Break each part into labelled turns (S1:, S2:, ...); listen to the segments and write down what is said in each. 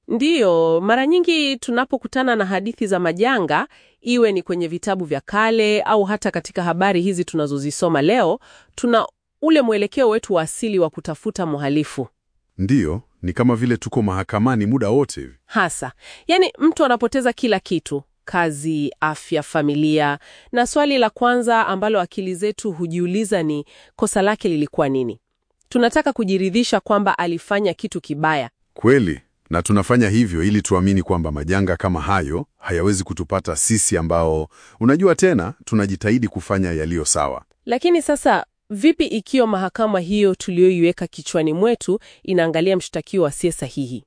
S1: Ndiyo, mara nyingi tunapokutana na hadithi za majanga, iwe ni kwenye vitabu vya kale au hata katika habari hizi tunazozisoma leo, tuna ule mwelekeo wetu wa asili wa kutafuta mhalifu.
S2: Ndiyo, ni kama vile tuko mahakamani muda wote hivi.
S1: Hasa, yaani mtu anapoteza kila kitu, kazi, afya, familia, na swali la kwanza ambalo akili zetu hujiuliza ni kosa lake lilikuwa nini? Tunataka kujiridhisha kwamba alifanya kitu kibaya.
S2: Kweli, na tunafanya hivyo ili tuamini kwamba majanga kama hayo hayawezi kutupata sisi ambao, unajua tena, tunajitahidi kufanya yaliyo sawa.
S1: Lakini sasa vipi ikiwa mahakama hiyo tuliyoiweka kichwani mwetu inaangalia mshtakiwa asiye sahihi?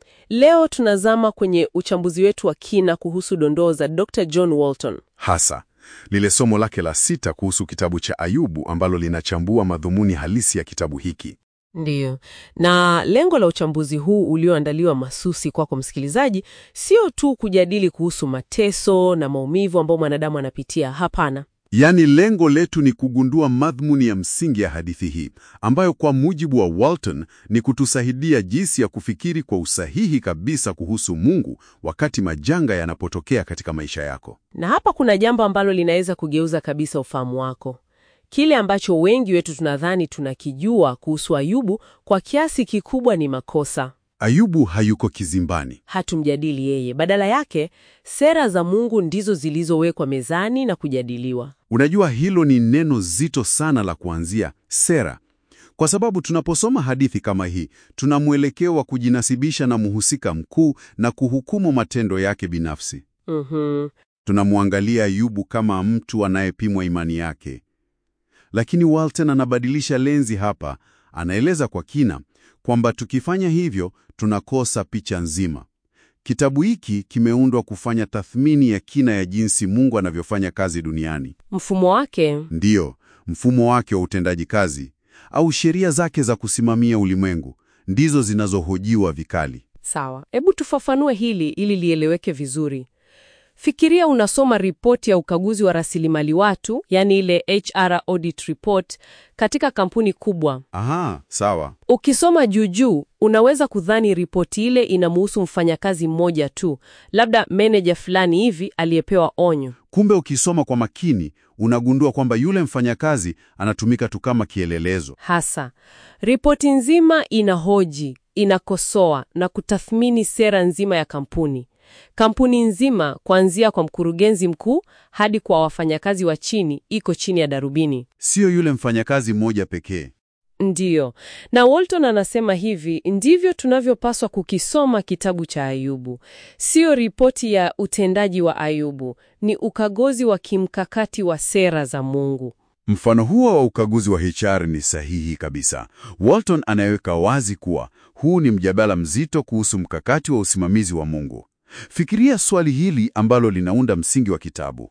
S1: Leo tunazama kwenye uchambuzi wetu wa kina kuhusu dondoo za Dr. John Walton.
S2: Hasa lile somo lake la sita kuhusu kitabu cha Ayubu ambalo linachambua madhumuni halisi ya kitabu hiki.
S1: Ndiyo, na lengo la uchambuzi huu ulioandaliwa masusi kwako msikilizaji, sio tu kujadili kuhusu mateso na maumivu ambayo mwanadamu anapitia. Hapana,
S2: Yaani, lengo letu ni kugundua madhumuni ya msingi ya hadithi hii ambayo kwa mujibu wa Walton ni kutusaidia jinsi ya kufikiri kwa usahihi kabisa kuhusu Mungu wakati majanga yanapotokea katika maisha yako.
S1: na hapa kuna jambo ambalo linaweza kugeuza kabisa ufahamu wako. Kile ambacho wengi wetu tunadhani tunakijua kuhusu Ayubu kwa kiasi kikubwa ni makosa.
S2: Ayubu hayuko kizimbani.
S1: Hatumjadili yeye, badala yake sera za Mungu ndizo zilizowekwa mezani na kujadiliwa.
S2: Unajua, hilo ni neno zito sana la kuanzia, sera, kwa sababu tunaposoma hadithi kama hii tuna mwelekeo wa kujinasibisha na mhusika mkuu na kuhukumu matendo yake binafsi.
S1: Mhm.
S2: Tunamwangalia Ayubu kama mtu anayepimwa imani yake, lakini Walton anabadilisha lenzi hapa. Anaeleza kwa kina kwamba tukifanya hivyo tunakosa picha nzima. Kitabu hiki kimeundwa kufanya tathmini ya kina ya jinsi Mungu anavyofanya kazi duniani.
S1: Mfumo wake
S2: Ndiyo, mfumo wake wa utendaji kazi au sheria zake za kusimamia ulimwengu ndizo zinazohojiwa vikali.
S1: Sawa, hebu tufafanue hili ili lieleweke vizuri. Fikiria unasoma ripoti ya ukaguzi wa rasilimali watu, yaani ile HR audit report katika kampuni kubwa.
S2: Aha, sawa.
S1: Ukisoma juujuu, unaweza kudhani ripoti ile inamuhusu mfanyakazi mmoja tu, labda meneja fulani hivi aliyepewa onyo.
S2: Kumbe ukisoma kwa makini unagundua kwamba yule mfanyakazi anatumika tu kama kielelezo.
S1: Hasa ripoti nzima inahoji, inakosoa na kutathmini sera nzima ya kampuni. Kampuni nzima kuanzia kwa mkurugenzi mkuu hadi kwa wafanyakazi wa chini iko chini ya darubini.
S2: Sio yule mfanyakazi mmoja pekee.
S1: Ndiyo, na Walton anasema hivi ndivyo tunavyopaswa kukisoma kitabu cha Ayubu. Sio ripoti ya utendaji wa Ayubu, ni ukaguzi wa kimkakati wa sera za Mungu.
S2: Mfano huo wa ukaguzi wa HR ni sahihi kabisa. Walton anaweka wazi kuwa huu ni mjadala mzito kuhusu mkakati wa usimamizi wa Mungu. Fikiria swali hili ambalo linaunda msingi wa kitabu.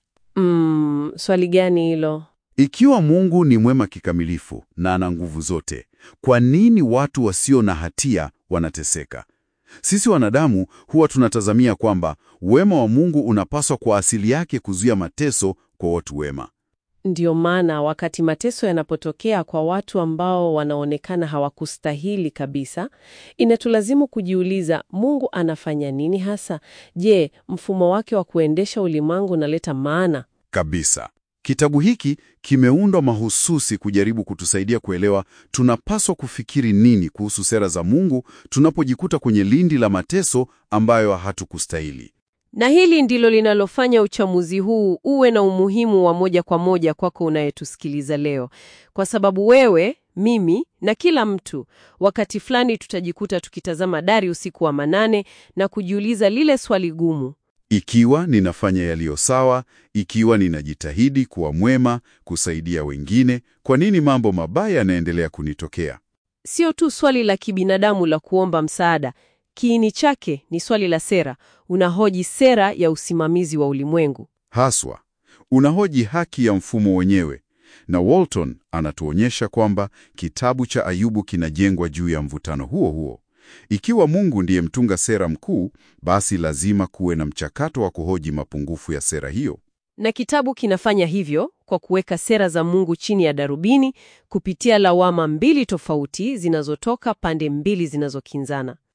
S1: Mm, swali gani hilo?
S2: Ikiwa Mungu ni mwema kikamilifu na ana nguvu zote, kwa nini watu wasio na hatia wanateseka? Sisi wanadamu huwa tunatazamia kwamba wema wa Mungu unapaswa kwa asili yake kuzuia mateso kwa watu wema.
S1: Ndiyo maana wakati mateso yanapotokea kwa watu ambao wanaonekana hawakustahili kabisa, inatulazimu kujiuliza Mungu anafanya nini hasa? Je, mfumo wake wa kuendesha ulimwengu unaleta maana?
S2: Kabisa. Kitabu hiki kimeundwa mahususi kujaribu kutusaidia kuelewa tunapaswa kufikiri nini kuhusu sera za Mungu tunapojikuta kwenye lindi la mateso ambayo hatukustahili.
S1: Na hili ndilo linalofanya uchamuzi huu uwe na umuhimu wa moja kwa moja kwako unayetusikiliza leo, kwa sababu wewe, mimi na kila mtu wakati fulani tutajikuta tukitazama dari usiku wa manane na kujiuliza lile swali gumu:
S2: Ikiwa ninafanya yaliyo sawa, ikiwa ninajitahidi kuwa mwema, kusaidia wengine, kwa nini mambo mabaya yanaendelea kunitokea?
S1: sio tu swali la kibinadamu la kuomba msaada. Kiini chake ni swali la sera. Unahoji sera ya usimamizi wa ulimwengu.
S2: Haswa, unahoji haki ya mfumo wenyewe. Na Walton anatuonyesha kwamba kitabu cha Ayubu kinajengwa juu ya mvutano huo huo. Ikiwa Mungu ndiye mtunga sera mkuu, basi lazima kuwe na mchakato wa kuhoji mapungufu ya sera hiyo.
S1: Na kitabu kinafanya hivyo kwa kuweka sera za Mungu chini ya darubini kupitia lawama mbili tofauti zinazotoka pande mbili zinazokinzana.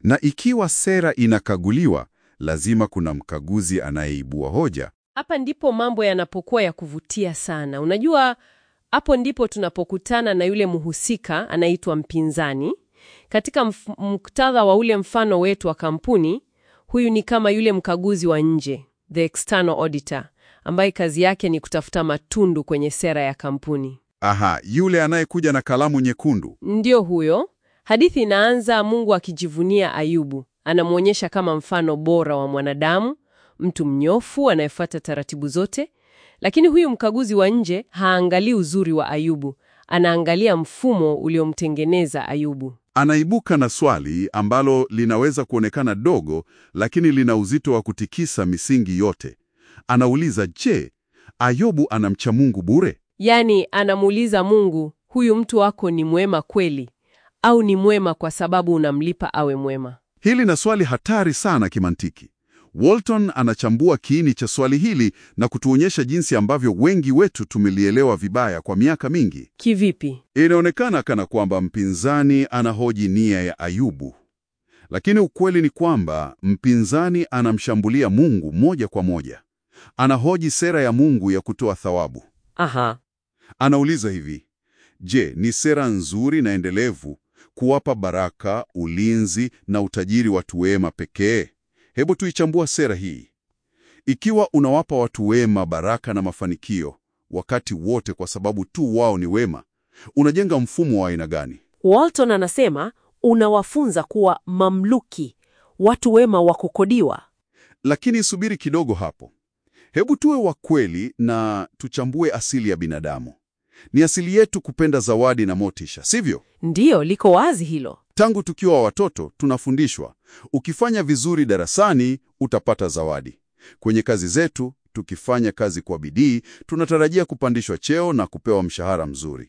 S3: Na ikiwa sera inakaguliwa, lazima kuna mkaguzi anayeibua hoja.
S1: Hapa ndipo mambo yanapokuwa ya kuvutia sana. Unajua, hapo ndipo tunapokutana na yule mhusika anaitwa mpinzani. Katika mf- muktadha wa ule mfano wetu wa kampuni, huyu ni kama yule mkaguzi wa nje, the external auditor, ambaye kazi yake ni kutafuta matundu kwenye sera ya kampuni.
S3: Aha, yule anayekuja na kalamu nyekundu.
S1: Ndiyo huyo. Hadithi inaanza Mungu akijivunia Ayubu. Anamwonyesha kama mfano bora wa mwanadamu, mtu mnyofu anayefuata taratibu zote. Lakini huyu mkaguzi wa nje haangalii uzuri wa Ayubu, anaangalia mfumo uliomtengeneza Ayubu.
S3: Anaibuka na swali ambalo linaweza kuonekana dogo, lakini lina uzito wa kutikisa misingi yote. Anauliza, je, Ayubu anamcha Mungu bure?
S1: Yaani anamuuliza Mungu, huyu mtu wako ni mwema kweli au ni mwema kwa sababu unamlipa awe mwema?
S3: Hili na swali hatari sana kimantiki. Walton anachambua kiini cha swali hili na kutuonyesha jinsi ambavyo wengi wetu tumelielewa vibaya kwa miaka mingi.
S1: Kivipi?
S3: Inaonekana kana kwamba mpinzani anahoji nia ya Ayubu, lakini ukweli ni kwamba mpinzani anamshambulia Mungu moja kwa moja. Anahoji sera ya Mungu ya kutoa thawabu.
S1: Aha.
S3: Anauliza hivi: je, ni sera nzuri na endelevu kuwapa baraka, ulinzi na utajiri watu wema pekee? Hebu tuichambua sera hii. Ikiwa unawapa watu wema baraka na mafanikio wakati wote kwa sababu tu wao ni wema, unajenga mfumo wa aina gani?
S4: Walton anasema unawafunza kuwa mamluki, watu wema wa kukodiwa.
S3: Lakini subiri kidogo hapo. Hebu tuwe wa kweli na tuchambue asili ya binadamu. Ni asili yetu kupenda zawadi na motisha, sivyo?
S4: Ndiyo, liko wazi hilo.
S3: Tangu tukiwa watoto tunafundishwa, ukifanya vizuri darasani utapata zawadi. Kwenye kazi zetu, tukifanya kazi kwa bidii, tunatarajia kupandishwa cheo na kupewa mshahara mzuri.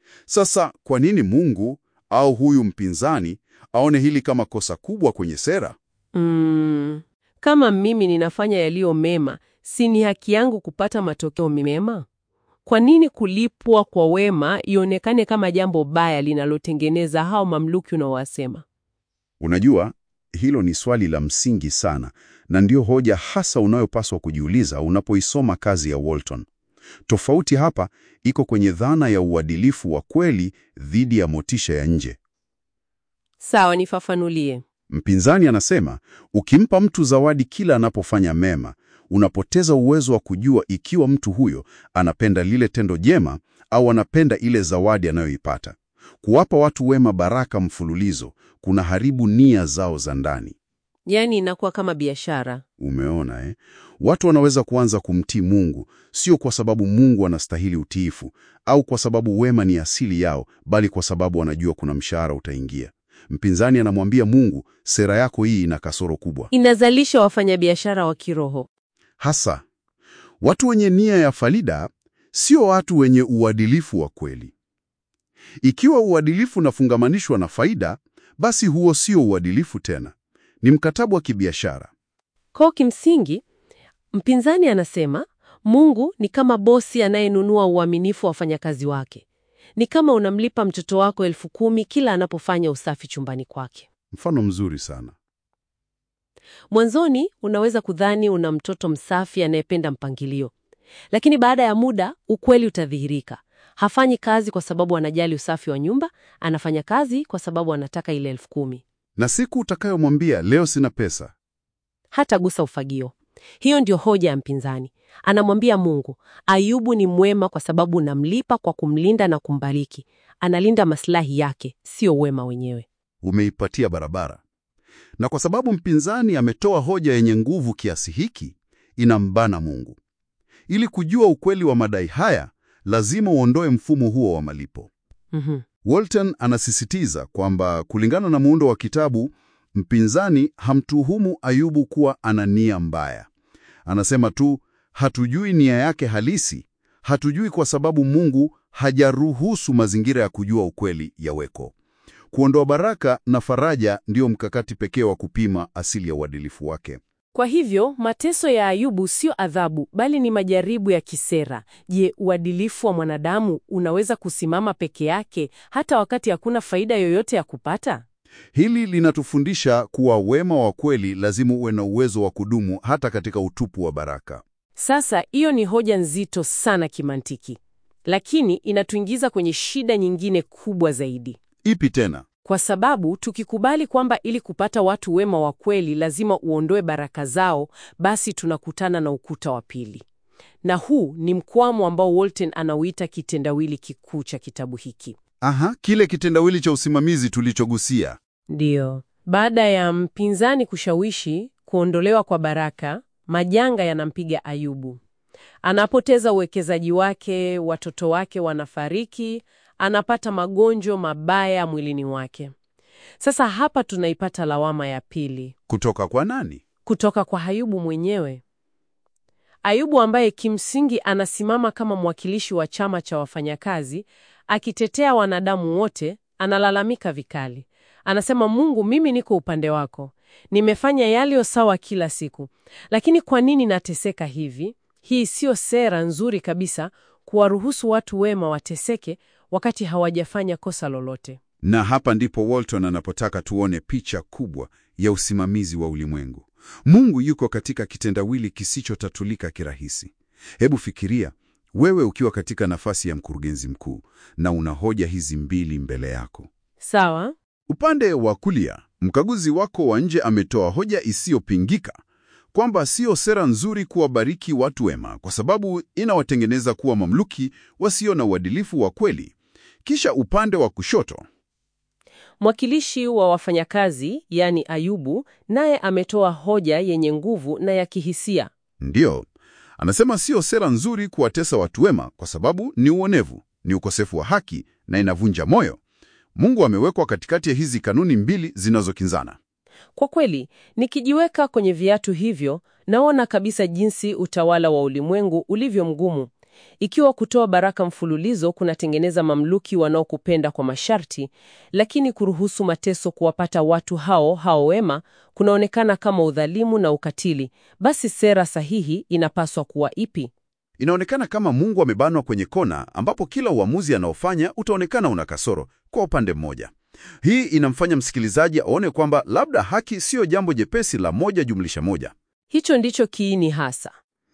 S3: Sasa kwa nini Mungu au huyu mpinzani aone hili kama kosa kubwa kwenye sera?
S1: Mm, kama mimi ninafanya yaliyo mema, si ni haki yangu kupata matokeo mema? Kwa nini kulipwa kwa wema ionekane kama jambo baya linalotengeneza hao mamluki unaowasema?
S3: Unajua, hilo ni swali la msingi sana na ndiyo hoja hasa unayopaswa kujiuliza unapoisoma kazi ya Walton. Tofauti hapa iko kwenye dhana ya uadilifu wa kweli dhidi ya motisha ya nje.
S1: Sawa, nifafanulie.
S3: Mpinzani anasema ukimpa mtu zawadi kila anapofanya mema, unapoteza uwezo wa kujua ikiwa mtu huyo anapenda lile tendo jema au anapenda ile zawadi anayoipata. Kuwapa watu wema baraka mfululizo kuna haribu nia zao za ndani.
S1: Yaani inakuwa kama biashara.
S3: Umeona eh? Watu wanaweza kuanza kumtii Mungu sio kwa sababu Mungu anastahili utiifu au kwa sababu wema ni asili yao, bali kwa sababu wanajua kuna mshahara utaingia. Mpinzani anamwambia Mungu, sera yako hii ina kasoro kubwa.
S1: Inazalisha wafanyabiashara wa kiroho.
S3: Hasa watu wenye nia ya faida sio watu wenye uadilifu wa kweli. Ikiwa uadilifu unafungamanishwa na faida, basi huo sio uadilifu tena, ni mkataba wa kibiashara.
S1: Kwa kimsingi, mpinzani anasema Mungu ni kama bosi anayenunua uaminifu wa wafanyakazi wake. Ni kama unamlipa mtoto wako elfu kumi kila anapofanya usafi chumbani kwake.
S3: Mfano mzuri sana.
S1: Mwanzoni unaweza kudhani una mtoto msafi anayependa mpangilio, lakini baada ya muda ukweli utadhihirika. Hafanyi kazi kwa sababu anajali usafi wa nyumba, anafanya kazi kwa sababu anataka ile elfu kumi.
S3: Na siku utakayomwambia leo sina pesa,
S1: Hatagusa ufagio. Hiyo ndio hoja ya mpinzani. Anamwambia Mungu, Ayubu ni mwema kwa sababu unamlipa kwa kumlinda na kumbariki. Analinda maslahi yake, sio wema wenyewe.
S3: umeipatia barabara. Na kwa sababu mpinzani ametoa hoja yenye nguvu kiasi hiki, inambana Mungu. Ili kujua ukweli wa madai haya, lazima uondoe mfumo huo wa malipo.
S1: Mhm.
S3: Walton anasisitiza kwamba kulingana na muundo wa kitabu, mpinzani hamtuhumu Ayubu kuwa ana nia mbaya. Anasema tu hatujui nia yake halisi, hatujui kwa sababu Mungu hajaruhusu mazingira ya kujua ukweli yaweko. Kuondoa baraka na faraja ndiyo mkakati pekee wa kupima asili ya uadilifu wake.
S4: Kwa hivyo mateso ya Ayubu sio adhabu, bali ni majaribu ya kisera. Je, uadilifu wa mwanadamu unaweza kusimama peke yake hata wakati hakuna faida yoyote ya kupata?
S3: Hili linatufundisha kuwa wema wa kweli lazima uwe na uwezo wa kudumu hata katika utupu wa baraka.
S4: Sasa hiyo ni hoja nzito sana kimantiki, lakini inatuingiza kwenye shida nyingine kubwa zaidi,
S3: Ipi tena?
S4: kwa sababu tukikubali kwamba ili kupata watu wema wa kweli lazima uondoe baraka zao, basi tunakutana na ukuta wa pili, na huu ni mkwamo ambao Walton anauita kitendawili kikuu cha kitabu hiki.
S3: Aha, kile kitendawili cha usimamizi tulichogusia.
S4: Ndiyo, baada ya mpinzani kushawishi kuondolewa kwa baraka, majanga yanampiga Ayubu. Anapoteza uwekezaji wake, watoto wake wanafariki, anapata magonjwa mabaya mwilini wake. Sasa hapa tunaipata lawama ya pili
S3: Kutoka kwa nani?
S4: kutoka kwa Ayubu mwenyewe. Ayubu ambaye kimsingi anasimama kama mwakilishi wa chama cha wafanyakazi akitetea wanadamu wote, analalamika vikali. Anasema, Mungu, mimi niko upande wako, nimefanya yaliyo sawa kila siku, lakini kwa nini nateseka hivi? Hii siyo sera nzuri kabisa, kuwaruhusu watu wema wateseke wakati hawajafanya kosa lolote.
S3: Na hapa ndipo Walton anapotaka tuone picha kubwa ya usimamizi wa ulimwengu. Mungu yuko katika kitendawili kisichotatulika kirahisi. Hebu fikiria wewe ukiwa katika nafasi ya mkurugenzi mkuu na una hoja hizi mbili mbele yako.
S4: Sawa?
S3: Upande wa kulia, mkaguzi wako wa nje ametoa hoja isiyopingika kwamba sio sera nzuri kuwabariki watu wema kwa sababu inawatengeneza kuwa mamluki wasio na uadilifu wa kweli. Kisha upande wa kushoto
S4: Mwakilishi wa wafanyakazi, yaani Ayubu, naye ametoa hoja yenye nguvu na ya kihisia.
S3: Ndiyo, anasema sio sera nzuri kuwatesa watu wema kwa sababu ni uonevu, ni ukosefu wa haki na inavunja moyo. Mungu amewekwa katikati ya hizi kanuni mbili zinazokinzana.
S4: Kwa kweli, nikijiweka kwenye viatu hivyo, naona kabisa jinsi utawala wa ulimwengu ulivyo mgumu. Ikiwa kutoa baraka mfululizo kunatengeneza mamluki wanaokupenda kwa masharti, lakini kuruhusu mateso kuwapata watu hao hao wema kunaonekana kama udhalimu na ukatili, basi sera sahihi inapaswa kuwa ipi?
S3: Inaonekana kama Mungu amebanwa kwenye kona ambapo kila uamuzi anaofanya utaonekana una kasoro kwa upande mmoja. Hii inamfanya msikilizaji aone kwamba labda haki siyo jambo jepesi la moja jumlisha moja.
S4: Hicho ndicho kiini hasa.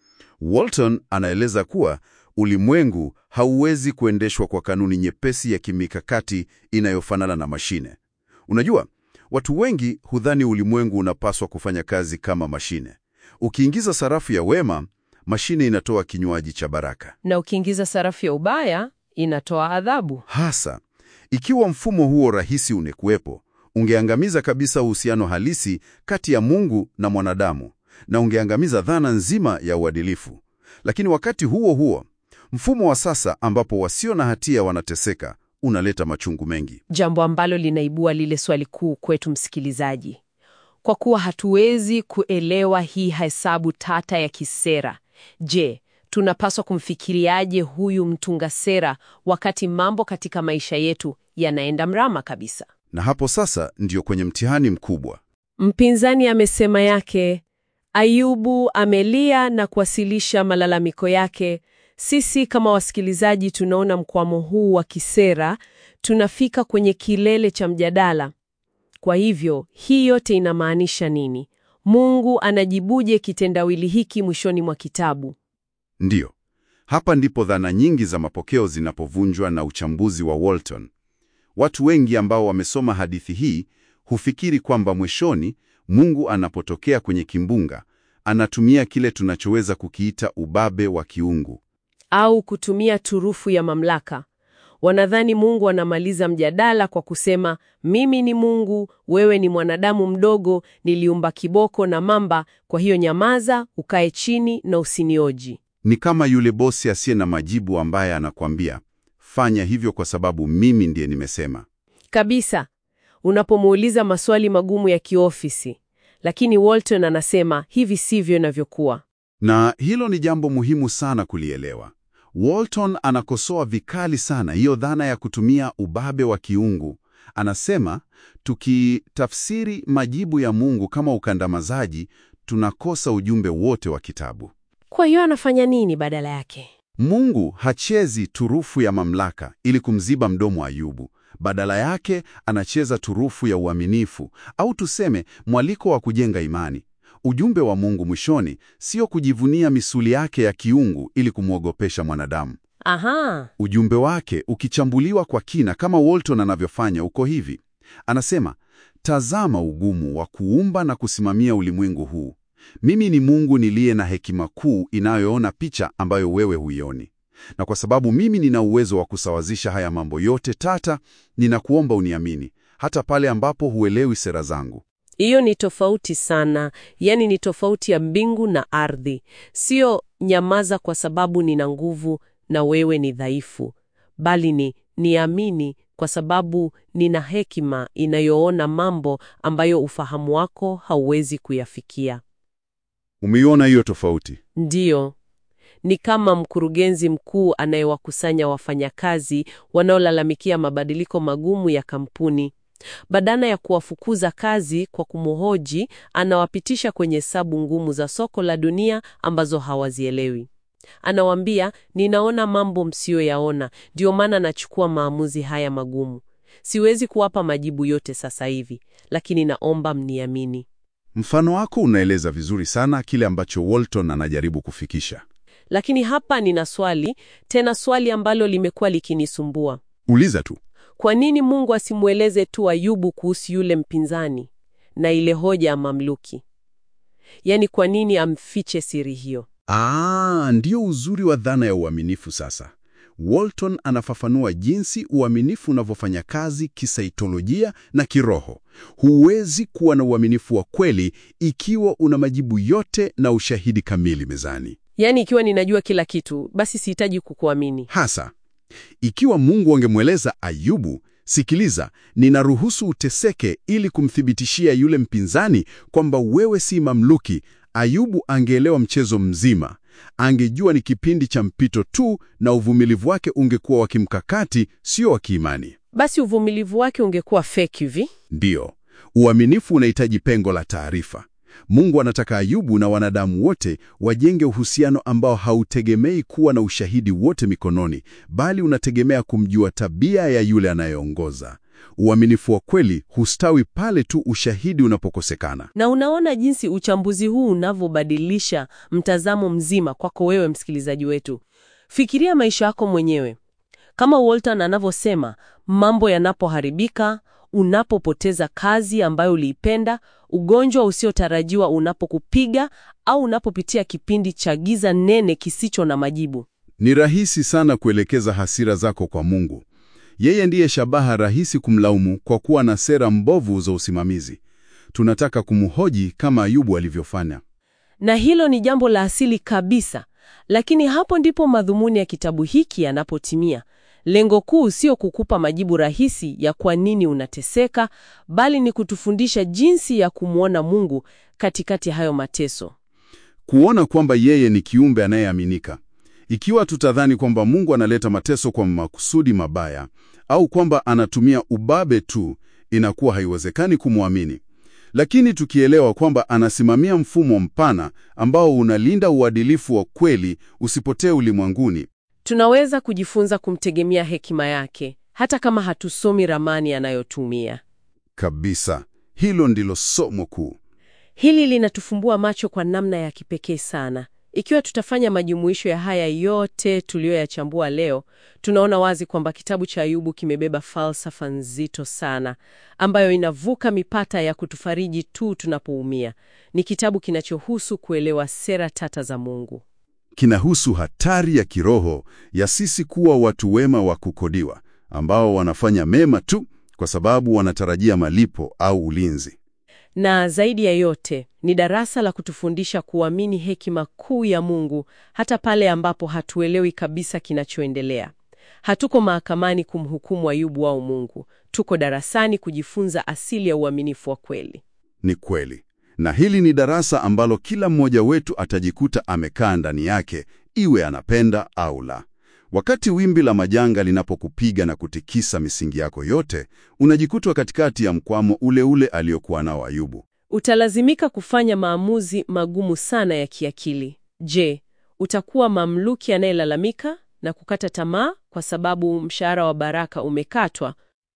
S3: Walton anaeleza kuwa ulimwengu hauwezi kuendeshwa kwa kanuni nyepesi ya kimikakati inayofanana na mashine. Unajua, watu wengi hudhani ulimwengu unapaswa kufanya kazi kama mashine. Ukiingiza sarafu ya wema, mashine inatoa kinywaji cha baraka.
S4: Na ukiingiza sarafu ya ubaya, inatoa adhabu.
S3: Hasa ikiwa mfumo huo rahisi ungekuwepo, ungeangamiza kabisa uhusiano halisi kati ya Mungu na mwanadamu na ungeangamiza dhana nzima ya uadilifu. Lakini wakati huo huo, mfumo wa sasa ambapo wasio na hatia wanateseka unaleta machungu mengi.
S4: Jambo ambalo linaibua lile swali kuu kwetu msikilizaji. Kwa kuwa hatuwezi kuelewa hii hesabu tata ya kisera, je, tunapaswa kumfikiriaje huyu mtunga sera wakati mambo katika maisha yetu yanaenda mrama kabisa?
S3: Na hapo sasa ndiyo kwenye mtihani mkubwa.
S4: Mpinzani amesema yake, Ayubu amelia na kuwasilisha malalamiko yake. Sisi kama wasikilizaji tunaona mkwamo huu wa kisera, tunafika kwenye kilele cha mjadala. Kwa hivyo, hii yote inamaanisha nini? Mungu anajibuje kitendawili hiki mwishoni mwa kitabu?
S3: Ndiyo, hapa ndipo dhana nyingi za mapokeo zinapovunjwa na uchambuzi wa Walton. Watu wengi ambao wamesoma hadithi hii hufikiri kwamba mwishoni Mungu anapotokea kwenye kimbunga, anatumia kile tunachoweza kukiita ubabe wa kiungu.
S4: Au kutumia turufu ya mamlaka. Wanadhani Mungu anamaliza mjadala kwa kusema, mimi ni Mungu, wewe ni mwanadamu mdogo, niliumba kiboko na mamba, kwa hiyo nyamaza, ukae chini na usinioji.
S3: Ni kama yule bosi asiye na majibu ambaye anakwambia, fanya hivyo kwa sababu mimi ndiye nimesema.
S4: Kabisa. Unapomuuliza maswali magumu ya kiofisi. Lakini Walton anasema hivi sivyo inavyokuwa.
S3: Na hilo ni jambo muhimu sana kulielewa. Walton anakosoa vikali sana hiyo dhana ya kutumia ubabe wa kiungu. Anasema tukitafsiri majibu ya Mungu kama ukandamizaji, tunakosa ujumbe wote wa kitabu.
S4: Kwa hiyo anafanya nini badala yake?
S3: Mungu hachezi turufu ya mamlaka ili kumziba mdomo Ayubu. Badala yake anacheza turufu ya uaminifu, au tuseme mwaliko wa kujenga imani. Ujumbe wa Mungu mwishoni sio kujivunia misuli yake ya kiungu ili kumwogopesha mwanadamu.
S4: Aha,
S3: Ujumbe wake ukichambuliwa kwa kina kama Walton anavyofanya uko hivi. Anasema, tazama ugumu wa kuumba na kusimamia ulimwengu huu. Mimi ni Mungu niliye na hekima kuu inayoona picha ambayo wewe huioni. Na kwa sababu mimi nina uwezo wa kusawazisha haya mambo yote tata, ninakuomba uniamini, hata pale ambapo huelewi sera zangu.
S4: hiyo ni tofauti sana. Yaani ni tofauti ya mbingu na ardhi, sio nyamaza kwa sababu nina nguvu na wewe ni dhaifu, bali ni niamini kwa sababu nina hekima inayoona mambo ambayo ufahamu wako hauwezi kuyafikia.
S3: Umeiona hiyo tofauti?
S4: Ndiyo, ni kama mkurugenzi mkuu anayewakusanya wafanyakazi wanaolalamikia mabadiliko magumu ya kampuni. Badala ya kuwafukuza kazi kwa kumhoji, anawapitisha kwenye hesabu ngumu za soko la dunia ambazo hawazielewi. Anawaambia, ninaona mambo msiyoyaona, ndio maana nachukua maamuzi haya magumu. Siwezi kuwapa majibu yote sasa hivi, lakini naomba mniamini.
S3: Mfano wako unaeleza vizuri sana kile ambacho Walton anajaribu kufikisha.
S4: Lakini hapa nina swali, tena swali ambalo limekuwa likinisumbua.
S3: Uliza tu.
S4: Kwa nini Mungu asimweleze tu Ayubu kuhusu yule mpinzani na ile hoja ya mamluki? Yaani, kwa nini amfiche siri hiyo?
S3: Ah, ndio uzuri wa dhana ya uaminifu sasa. Walton anafafanua jinsi uaminifu unavyofanya kazi kisaikolojia na kiroho. Huwezi kuwa na uaminifu wa kweli ikiwa una majibu yote na ushahidi kamili mezani.
S4: Yaani, ikiwa ninajua kila kitu, basi sihitaji kukuamini.
S3: Hasa ikiwa Mungu angemweleza Ayubu, sikiliza, ninaruhusu uteseke ili kumthibitishia yule mpinzani kwamba wewe si mamluki. Ayubu angeelewa mchezo mzima, angejua ni kipindi cha mpito tu, na uvumilivu wake ungekuwa wa kimkakati, sio wa kiimani.
S4: Basi uvumilivu wake ungekuwa fake hivi.
S3: Ndiyo, uaminifu unahitaji pengo la taarifa. Mungu anataka Ayubu na wanadamu wote wajenge uhusiano ambao hautegemei kuwa na ushahidi wote mikononi, bali unategemea kumjua tabia ya yule anayeongoza. Uaminifu wa kweli hustawi pale tu ushahidi unapokosekana.
S4: Na unaona jinsi uchambuzi huu unavyobadilisha mtazamo mzima kwako wewe msikilizaji wetu. Fikiria maisha yako mwenyewe. Kama Walton anavyosema, mambo yanapoharibika, unapopoteza kazi ambayo uliipenda, ugonjwa usiotarajiwa unapokupiga au unapopitia kipindi cha giza nene kisicho na majibu.
S3: Ni rahisi sana kuelekeza hasira zako kwa Mungu. Yeye ndiye shabaha rahisi kumlaumu kwa kuwa na sera mbovu za usimamizi. Tunataka kumhoji kama Ayubu alivyofanya.
S4: Na hilo ni jambo la asili kabisa, lakini hapo ndipo madhumuni ya kitabu hiki yanapotimia. Lengo kuu sio kukupa majibu rahisi ya kwa nini unateseka, bali ni kutufundisha jinsi ya kumwona Mungu katikati ya hayo mateso.
S3: Kuona kwamba yeye ni kiumbe anayeaminika. Ikiwa tutadhani kwamba Mungu analeta mateso kwa makusudi mabaya au kwamba anatumia ubabe tu, inakuwa haiwezekani kumwamini. Lakini tukielewa kwamba anasimamia mfumo mpana ambao unalinda uadilifu wa kweli usipotee ulimwenguni,
S4: Tunaweza kujifunza kumtegemea hekima yake, hata kama hatusomi ramani anayotumia.
S3: kabisa, hilo ndilo somo kuu.
S4: Hili linatufumbua macho kwa namna ya kipekee sana. Ikiwa tutafanya majumuisho ya haya yote tuliyoyachambua leo, tunaona wazi kwamba kitabu cha Ayubu kimebeba falsafa nzito sana ambayo inavuka mipaka ya kutufariji tu tunapoumia. Ni kitabu kinachohusu kuelewa sera tata za Mungu.
S3: Kinahusu hatari ya kiroho ya sisi kuwa watu wema wa kukodiwa ambao wanafanya mema tu kwa sababu wanatarajia malipo au ulinzi.
S4: Na zaidi ya yote ni darasa la kutufundisha kuamini hekima kuu ya Mungu hata pale ambapo hatuelewi kabisa kinachoendelea. Hatuko mahakamani kumhukumu Ayubu au Mungu, tuko darasani kujifunza asili ya uaminifu wa kweli.
S3: Ni kweli, na hili ni darasa ambalo kila mmoja wetu atajikuta amekaa ndani yake, iwe anapenda au la. Wakati wimbi la majanga linapokupiga na kutikisa misingi yako yote, unajikutwa katikati ya mkwamo ule ule aliokuwa nao Ayubu.
S4: Utalazimika kufanya maamuzi magumu sana ya kiakili. Je, utakuwa mamluki anayelalamika na kukata tamaa kwa sababu mshahara wa baraka umekatwa,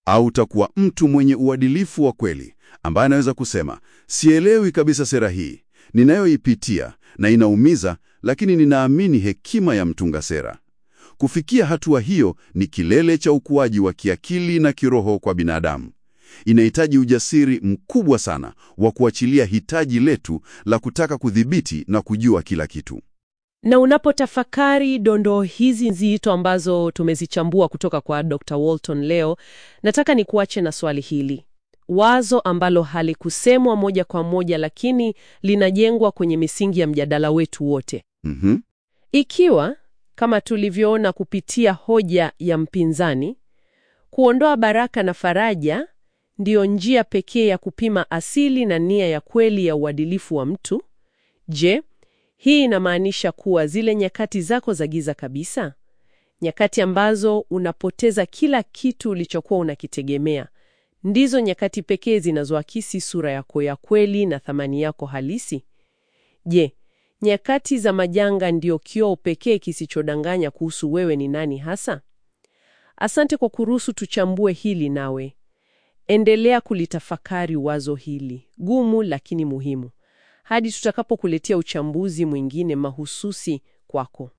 S2: Au utakuwa mtu mwenye uadilifu wa kweli ambaye anaweza kusema, sielewi kabisa sera hii ninayoipitia na inaumiza, lakini ninaamini hekima ya mtunga sera. Kufikia hatua hiyo ni kilele cha ukuaji wa kiakili na kiroho kwa binadamu. Inahitaji ujasiri mkubwa sana wa kuachilia hitaji letu la kutaka kudhibiti na kujua kila kitu.
S1: Na unapotafakari dondoo hizi nzito ambazo tumezichambua kutoka kwa Dr. Walton leo, nataka nikuache na swali hili. Wazo ambalo halikusemwa moja kwa moja lakini linajengwa kwenye misingi ya mjadala wetu wote.
S2: Mhm.
S1: Ikiwa kama tulivyoona kupitia hoja ya mpinzani, kuondoa baraka na faraja ndiyo njia pekee ya kupima asili na nia ya kweli ya uadilifu wa mtu, je, hii inamaanisha kuwa zile nyakati zako za giza kabisa, nyakati ambazo unapoteza kila kitu ulichokuwa unakitegemea, ndizo nyakati pekee zinazoakisi sura yako ya kweli na thamani yako halisi? Je, nyakati za majanga ndio kioo pekee kisichodanganya kuhusu wewe ni nani hasa? Asante kwa kuruhusu tuchambue hili nawe. Endelea kulitafakari wazo hili gumu lakini muhimu hadi tutakapokuletea uchambuzi mwingine mahususi kwako.